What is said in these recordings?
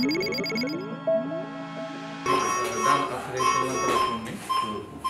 done operation laparoscopy to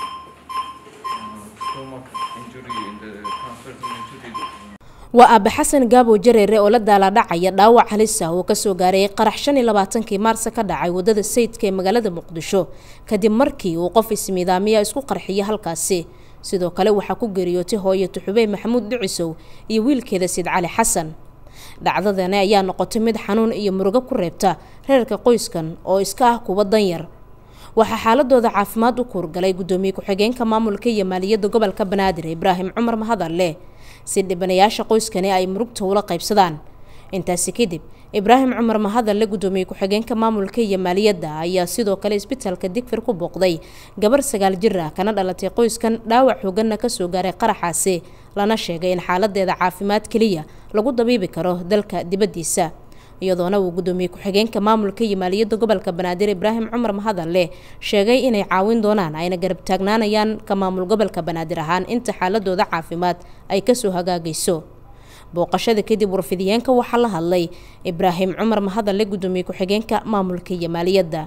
uh, stomach injury, the transverse injury. waa aabe xasan gaabo jareere oo la daalaadhacaya dhaawac halis ah oo kasoo gaaray qarax shan iyo labaatankii maarsa ka dhacay wadada sayidka ee magaalada muqdisho kadib markii uu qof ismiidaamiya isku qarxiyay halkaasi sidoo kale waxaa ku geeriyootay hooyo tuxubey maxamuud dhicisow iyo wiilkeeda sid cali xasan dhacdadani ayaa noqotay mid xanuun iyo murugo ku reebta reerka qoyskan oo iska ah kuwa danyar waxaa xaaladooda caafimaad u kuurgalay gudoomiye ku-xigeenka maamulka iyo maaliyadda gobolka banaadir ibraahim cumar mahadalle si dhibanayaasha qoyskani ay murugta ula qaybsadaan intaasi kadib ibraahim cumar mahadalle gudoomiye ku-xigeenka maamulka iyo maaliyadda ayaa sidoo kale isbitaalka digfir ku booqday gabar sagaal jir ah kana dhalatay qoyskan dhaawac xooganna kasoo gaaray qaraxaasi lana sheegay in xaaladeeda caafimaad keliya lagu dabiibi karo dalka dibaddiisa iyadoona uu gudoomiye ku-xigeenka maamulka iyo maaliyadda gobolka banaadir ibraahim cumar mahadalle sheegay inay caawin doonaan ayna garab taagnaanayaan ka maamul gobolka banaadir ahaan inta xaaladooda caafimaad ay kasoo hagaagayso booqashada kadib warfidiyeenka waxaa la hadlay ibraahim cumar mahadalle gudoomiye ku-xigeenka maamulka iyo maaliyadda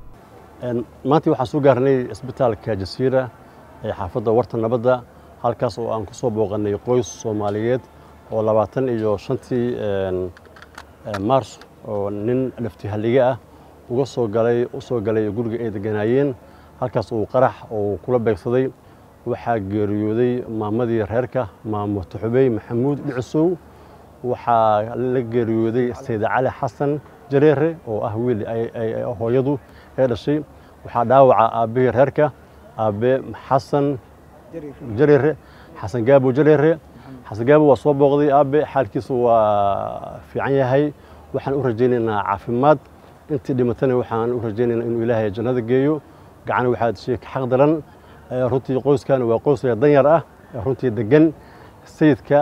maanta waxaan soo gaarnay isbitaalka jasiira ee xaafadda warta nabadda halkaas oo aan ku soo booqanay qoys soomaaliyeed oo labaatan iyo shantii mars oo nin laftihallige ah uga soo galay u soo galay guriga ay deganaayeen halkaas uu qarax oo kula beegsaday waxaa geeriyooday maamadii reerka maamo tuxubey maxamuud dhicisow waxaa la geeriyooday sayid cali xasan jareere oo ah wiil hooyadu ee dhashay waxaa dhaawaca aabbihii reerka aabe xasan jareere xasan gaabo jareere xasan gaabo waa soo booqday aabe xaalkiisu waa fiican yahay waxaan u rajaynaynaa caafimaad intii dhimatana waxaan u rajaynaynaa inuu ilaahay jannada geeyo gacan waxaa dishay ka xaq daran runtii qoyskan waa qoys danyar ah runtii degan sayidka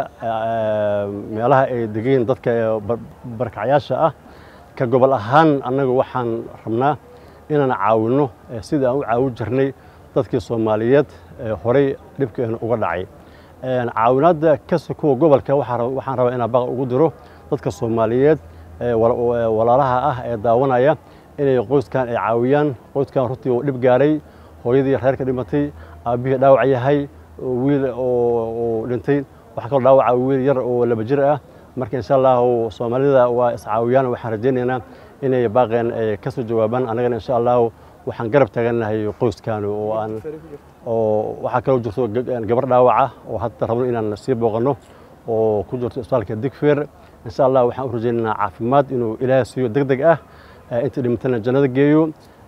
meelaha ay degayiin dadka barkacyaasha ah ka gobol ahaan annaga waxaan rabnaa inaan caawinno sidii aan u caawin jirnay dadkii soomaaliyeed horey dhibkeena uga dhacay caawinaadda kasi kuwa gobolka waxaan rabaa inaan baaq ugu diro dadka soomaaliyeed walaalaha ah ee daawanaya inay qoyskan ay caawiyaan qoyskan runtii uu dhib gaaray hooyadii reerka dhimatay aabbihii dhaawac yahay wiil oo dhintay waxaa kaloo dhaawaca wiil yar oo laba jir ah marka insha allahu soomaalida waa iscaawiyaan waxaan rajaynaynaa inay baaqeen ay ka soo jawaabaan annagana insha allahu waxaan garab taagannahay qoyskan oo aan oo waxaa kaloo jirto gabar dhaawaca oo hadda rabno inaan sii booqanno oo ku jirto isbitaalka digfeer insha allah waxaan u rajaynaynaa caafimaad inuu ilaahay siiyo deg deg ah intii dhimatana jannada geeyo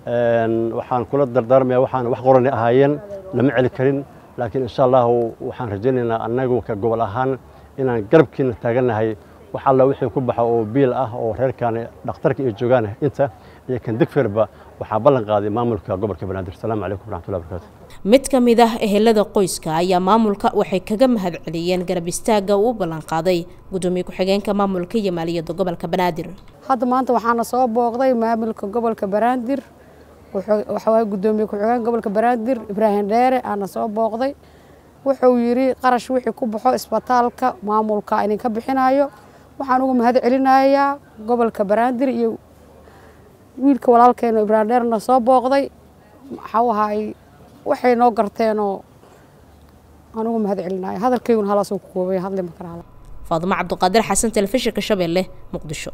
waxaan kula dardaarmaya waxaan wax qorani ahaayeen lama celi karin laakiin insha allahu waxaan rajaynaynaa annagu ka gobol ahaan inaan garabkiina taagannahay wax alla wixii ku baxa oo biil ah oo reerkan dhakhtarka ay joogaan inta iyo kan digfeerba waxaa ballan qaaday maamulka gobolka banaadir asalaamu calaykum waraxmatullahi barakaatu mid ka mid ah ehelada qoyska ayaa maamulka waxay kaga mahad celiyeen garab istaagga uu u ballan qaaday gudoomiye ku-xigeenka maamulka iyo maaliyadda gobolka banaadir hadda maanta waxaana soo booqday maamulka gobolka banaadir waxaa gudoomiye ku-xigeenka gobolka banaadir ibraahim dheere aana soo booqday wuxuu yidhi qarash wixii ku baxo isbitaalka maamulka idinka bixinayo waxaan uga mahad celinayaa gobolka banaadir iyo wiilka walaalkeena ibraahim dheerna soo booqday waxau ahaay waxay noo garteenoo aan uga mahad celinaya hadalkayguna halaasuu ku koobay hadli ma kara faadumo cabduqaadir xasan telefishinka shabeelle muqdisho